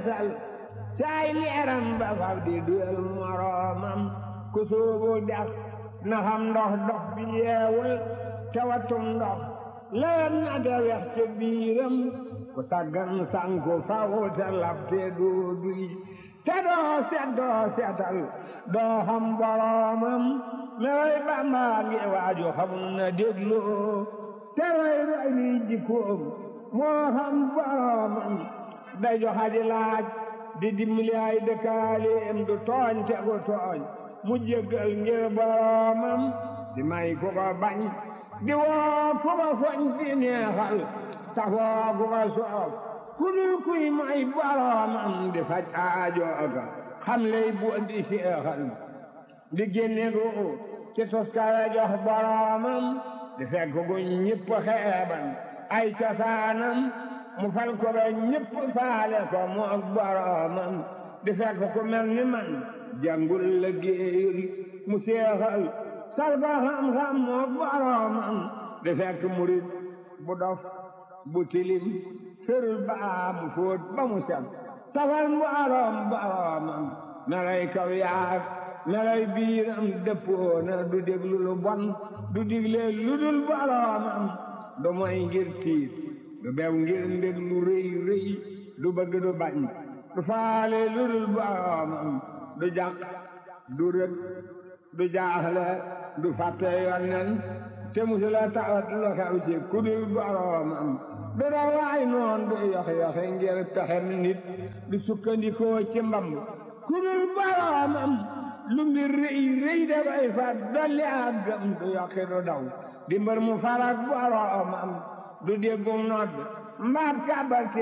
feesal saay leeram ba fab di duyal moroomam ku soobu dex na xam ndox dox bi yeewul te watum ndox lewet na te wex te biiram ku taggan sanku faw te lab te doo duy te doo set doo setal doo xam boroomam mewoy bàmbaa ngi waaju xamul na dégloo te roy roy ni jikkoom moo xam boroomam day joxa di laaj di dimbali ay dëkkaaleem du tooñ te gu tooñ mu jéggal ngir boroomam di may ku ko bañ di woo ku ko foñ di neexal tafoo ku ko soof ku dul kuy may boroomam di faj aajooga xam lay bu di seexal di génne gu ci toskare jox boroomam di fekk gu ñëpp xeeban ay cosaanam mu fal ko ba ñëpp faale ko mu ak boroomam di fekk ku mel ni man jàngul la géeyul mu seexal sal ko xam-xam mu ak boroomam di fekk murit bu dof bu tilim ferul baa mu fóot ba mu set safal mboroom boroomam melay kaw yaag melay biiram dëppoona du déglu lu bon du digle lu dul boroomam du moy ngir tiit du bew ngir ndég lu rëy rëy du bëgg du bañ du faale lu dul boroomam du jàq du rëg du jaaxle du fàtte yonnen te musula tawat lu xew ci ku dul boroomam du dawaay noon du yox yoxe ngir pexem nit du sukkandikoo ci mbamb ku dul boroomam lu mbir rëy rëy dafay fat dolli ak gëm du yokki du daw di mbër mu farak boroomam du déggum nodd mbaat kàbbal